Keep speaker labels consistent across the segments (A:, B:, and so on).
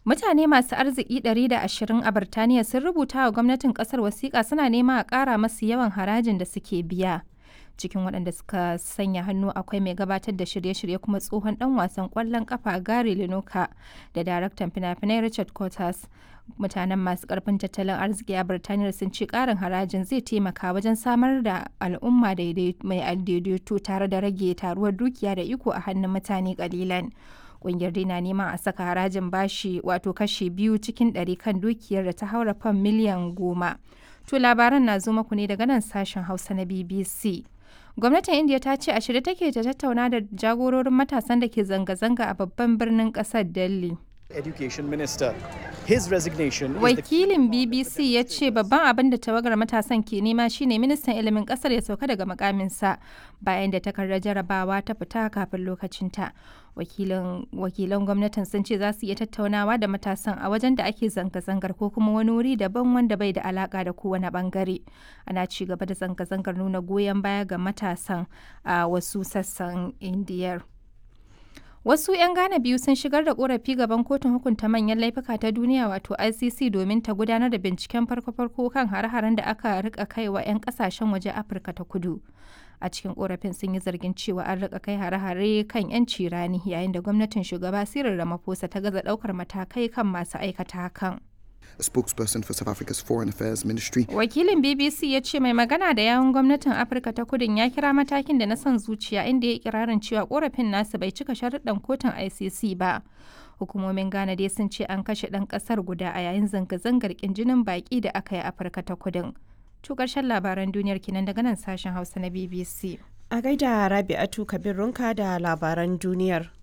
A: Mutane masu arziki 120 a Birtaniya sun rubuta wa gwamnatin kasar wasiƙa suna nema a ƙara masu yawan harajin da suke biya. Cikin waɗanda suka sanya hannu akwai mai gabatar da shirye-shirye kuma tsohon ɗan wasan ƙwallon ƙafa Gary Lineker da daraktan fina-finai Richard Curtis. Mutanen masu ƙarfin tattalin arziki a Birtaniya sun ce ƙarin harajin zai taimaka wajen samar da al'umma mai daidaito tare da rage taruwar dukiya da iko a hannun mutane ƙalilan. kungiyar dai na neman a saka harajin bashi wato kashi biyu cikin ɗari kan dukiyar da ta haura fam miliyan goma. To labaran na zo muku ne daga nan sashen Hausa na BBC. Gwamnatin India ta ce a shirye take ta tattauna da jagororin matasan da ke zanga-zanga a babban birnin ƙasar Delhi.
B: Education Minister. His resignation
A: Wakilin BBC ya ce babban abin da tawagar matasan ke nema shine ministan ilimin kasar ya sauka daga makaminsa bayan da takardar jarabawa ta fita kafin lokacinta. Wakilan gwamnatin sun ce za su iya tattaunawa da matasan a wajen da ake zanga-zangar ko kuma wani wuri daban wanda bai da alaka da kowane bangare. Ana ci gaba da zanga-zangar nuna goyon baya ga matasan a wasu sassan Indiyar. Wasu 'yan Ghana biyu sun shigar da korafi gaban kotun hukunta manyan laifuka ta duniya wato ICC domin ta gudanar da binciken farko-farko kan hare-haren da aka rika kai wa 'yan kasashen waje Afirka ta kudu. A cikin korafin sun yi zargin cewa an rika kai hare-hare kan 'yanci rani yayin da gwamnatin shugaba Cyril Ramaphosa ta gaza daukar matakai kan masu aikata hakan.
C: a spokesperson for South Africa's Foreign Affairs Ministry.
A: Wakilin BBC ya ce mai magana da yawun gwamnatin Afirka ta kudin ya kira matakin da na son zuciya inda ya kirarin cewa korafin nasu bai cika sharuɗan kotun ICC ba. Hukumomin Ghana dai sun ce an kashe ɗan ƙasar guda a yayin zanga-zangar jinin baƙi da aka yi Afirka ta kudin. To ƙarshen labaran duniyar kinan daga nan sashen Hausa na BBC.
D: A gaida Rabi'atu Kabir Runka da labaran duniyar.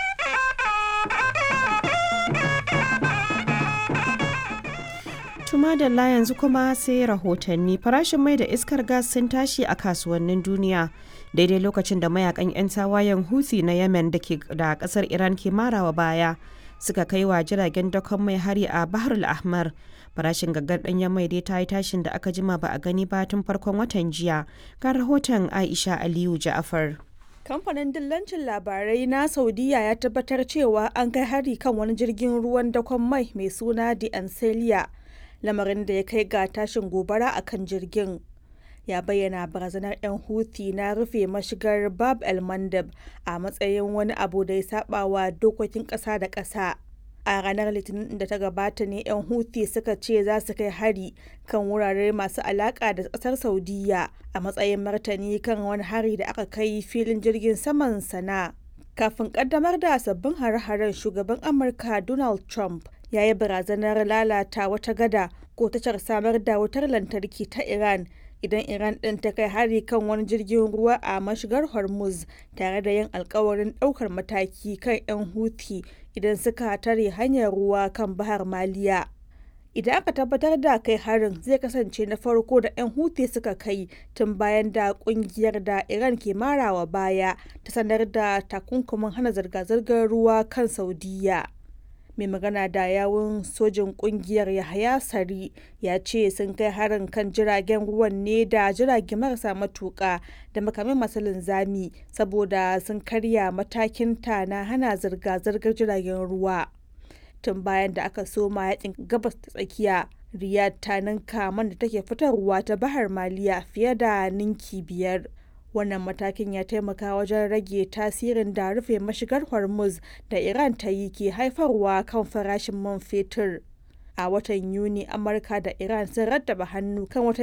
D: Tuma da yanzu kuma sai rahotanni farashin mai da iskar gas sun tashi a kasuwannin duniya daidai lokacin da mayakan 'yan tawayen Houthi na Yemen da ke da kasar Iran ke marawa baya suka kai wa jiragen dakon mai hari a Bahar al-Ahmar. Farashin gaggar ɗanyen mai dai ta yi tashin da aka jima ba a gani ba tun farkon watan jiya. Ga rahoton Aisha Aliyu Ja'afar.
E: Kamfanin dillancin labarai na Saudiya ya tabbatar cewa an kai hari kan wani jirgin ruwan dakon mai mai suna The Ancelia. lamarin da ya kai ga tashin gobara a kan jirgin ya bayyana barazanar 'yan huthi na rufe mashigar bab el mandab a matsayin wani abu da ya saba wa dokokin ƙasa da ƙasa a ranar litinin da ta gabata ne 'yan huthi suka ce za su kai hari kan wurare masu alaƙa da ƙasar saudiya a matsayin martani kan wani hari da aka kai filin jirgin saman sana kafin kaddamar da sabbin hare-haren shugaban amurka donald trump ya yi barazanar lalata wata gada ko tashar samar da wutar lantarki ta iran idan iran ɗin ta kai hari kan wani jirgin ruwa a mashigar hormuz tare da yin alkawarin ɗaukar mataki kan 'yan huthi idan suka tare hanyar ruwa kan bahar maliya idan aka tabbatar da kai harin zai kasance na farko da 'yan huthi suka kai tun bayan da kungiyar da iran ke marawa baya ta sanar da takunkumin hana zirga-zirgar ruwa kan saudiya mai magana da yawun sojin kungiyar yahaya sari ya ce sun kai harin kan jiragen ruwan ne da jirage marasa matuka da makamai masu linzami saboda sun karya matakin ta na hana zirga-zirgar jiragen ruwa tun bayan da aka soma yakin gabas ta tsakiya riyadh ta ninka man da take fitarwa ta bahar maliya fiye da ninki biyar wannan matakin ya taimaka wajen rage tasirin da rufe mashigar hormuz da iran ta yi ke haifarwa kan farashin man fetur a watan yuni amurka da iran sun rattaba hannu kan wata